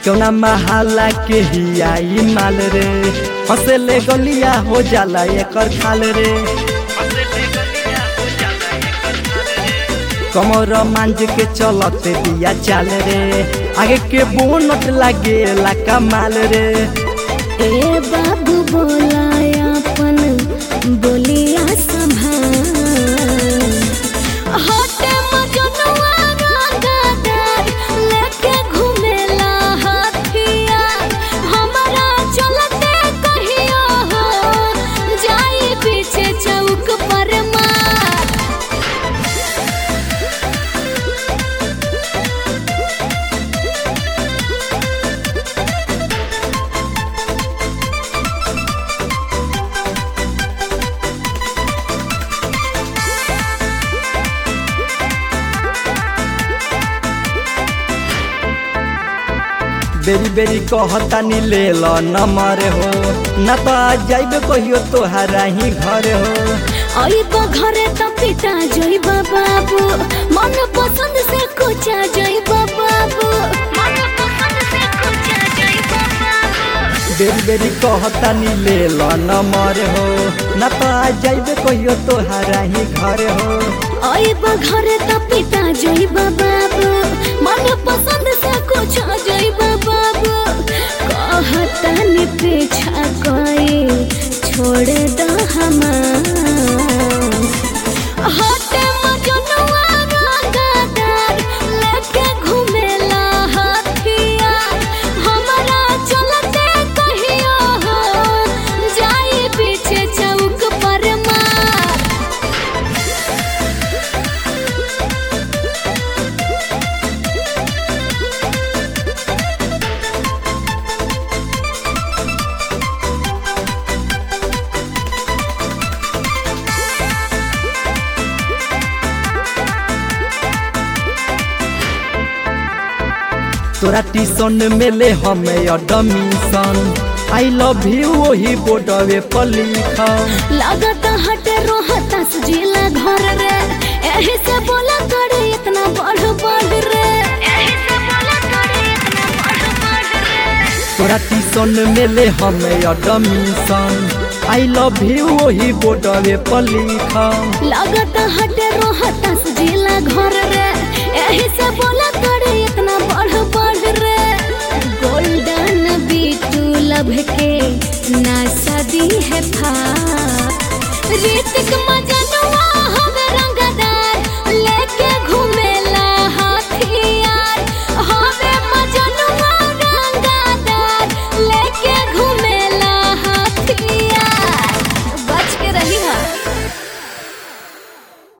क्यों ना महाला के ही आई माल रे हंसले गलिया हो जाला एकर खाल रे कमर मांझ के चलते दिया चाल रे आगे के बोनट लागे ला कमाल रे ए बाबू बोला अपन बोलिया संभाल होटे मजनुआ रंगदार लेके घुमेला हाथिया हमरा चलते कहियो हो जाई पीछे चौक पर मार बेरी बेरी कहता नी ले लो नंबर हो ना तो आ जाइबे कहियो तोहरा ही घर हो आइब घरे त पिटा जइब बाबू मन पसंद से कुचा जइब बाबू मन पसंद से कुचा जइब बाबू बेरी बेरी कहता नी ले लो नंबर हो ना तो आ जाइबे कहियो तोहरा ही घर हो आइब घरे त पिटा जइब बाबू मन पसंद से कुचा जइब बाबू कहता नि पीछा कोई छोड़ द हमार होटे मजनुआ रंगदार लेके घुमेला हाथिया हमरा चलते कहियो हो जाई पीछे चौक पर मार तोरा टीशन में ले हमें एडमिशन आई लव यू वही बोर्डवे पर लिखम लागत हटे रोहता जिला घर रे एही से बोला करे इतना बढ़ बढ़ रे एही से बोला करे इतना बढ़ बढ़ रे तोरा टीशन में ले हमें एडमिशन आई लव यू वही बोर्डवे पर लिखम लागत हटे रोहता जिला घर रे एही से बोला करे इतना बढ़ बढ़ रे गोल्डन बीटू लभ के ना सदी है फा ऋतिक मजनुआ हम